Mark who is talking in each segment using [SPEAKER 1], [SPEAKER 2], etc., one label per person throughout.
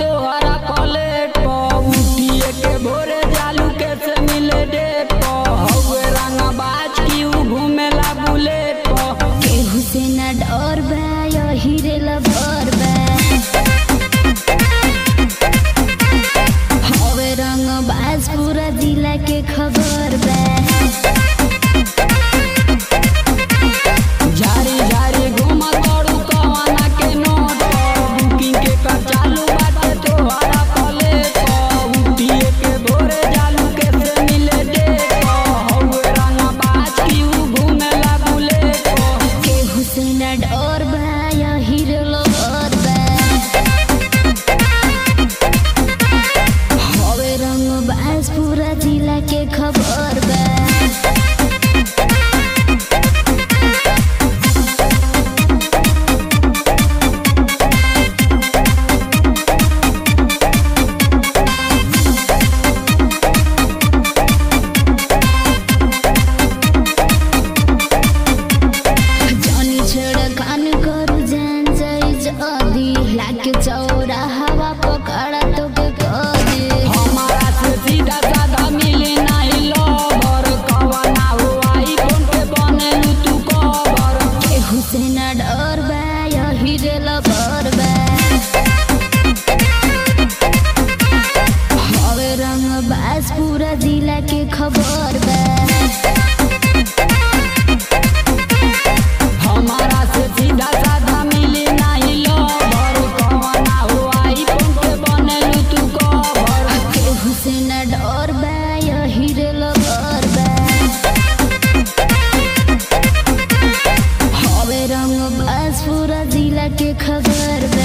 [SPEAKER 1] तोहरा प्लेट पर उठिए के भोरे जालू के से मिले डेट पर हौवे रंगा बाज की उ घूमेला बुलेट पर
[SPEAKER 2] केहू से न डर बा यही रे लभर बा हवे रंग बाज पूरा जिला के खबर बा
[SPEAKER 1] झारी झारी घुमा तोड़ू कवाना के नोट पर बुकिंग के कर चालू बाटे तोहरा प्लेट पर उठिए के भोरे जालू के से मिले डेट पर हौवे रंगा बाज की उ घूमेला बुलेट पर
[SPEAKER 2] केहू से न डर बा यही रे लभर बा हवे रंग बाज पूरा जिला के खबर बा जानी छेड़ कान करू जान जाई जदी लागे चौरा हवा पकड़ा तो के कदी
[SPEAKER 1] हमारा से सीधा साधा मिली नहीं लवर कवना हो आईफोन पे बनेलू तू कवर
[SPEAKER 2] केहू से न डर बा यही रे लबर बा हवे रंग बाज पूरा जिला के खबर बा
[SPEAKER 1] हमारा से सीधा साधा मिली नहीं लवर कवना हो आईफोन पे बनेलू तू कवर
[SPEAKER 2] केहू से न डर बा यही रे लबर बा हवे रंग बाज पूरा जिला के खबर बा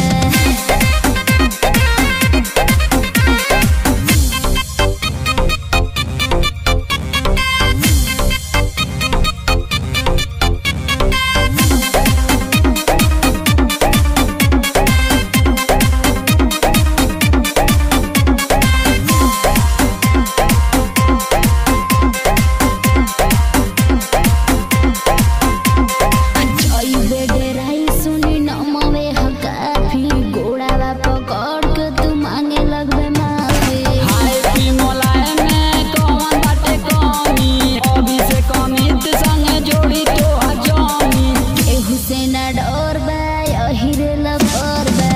[SPEAKER 2] जइबे डेराई सुनी नमवे ह काफी गोड़ावा पकड़ के तू मांगे लगबे माफी
[SPEAKER 1] हाय पी मोलाए में कौन बाटे कमी अभी से कमित संगे जोड़ी तो हजमी
[SPEAKER 2] केहू से न डर बा यही रे लबर बा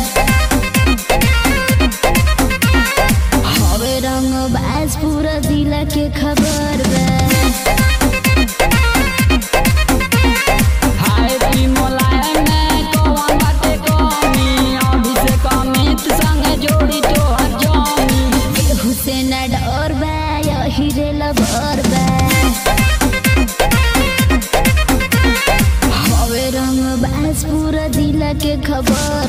[SPEAKER 2] हवे रंग बाज पूरा जिला के खबर बा
[SPEAKER 1] हाय पी मोलाए में कौन बाटे कमी अभी से कमित संगे जोड़ी तो हजमी
[SPEAKER 2] केहू से न डर बा यही रे लबर बा हवे रंग बाज पूरा जिला के खबर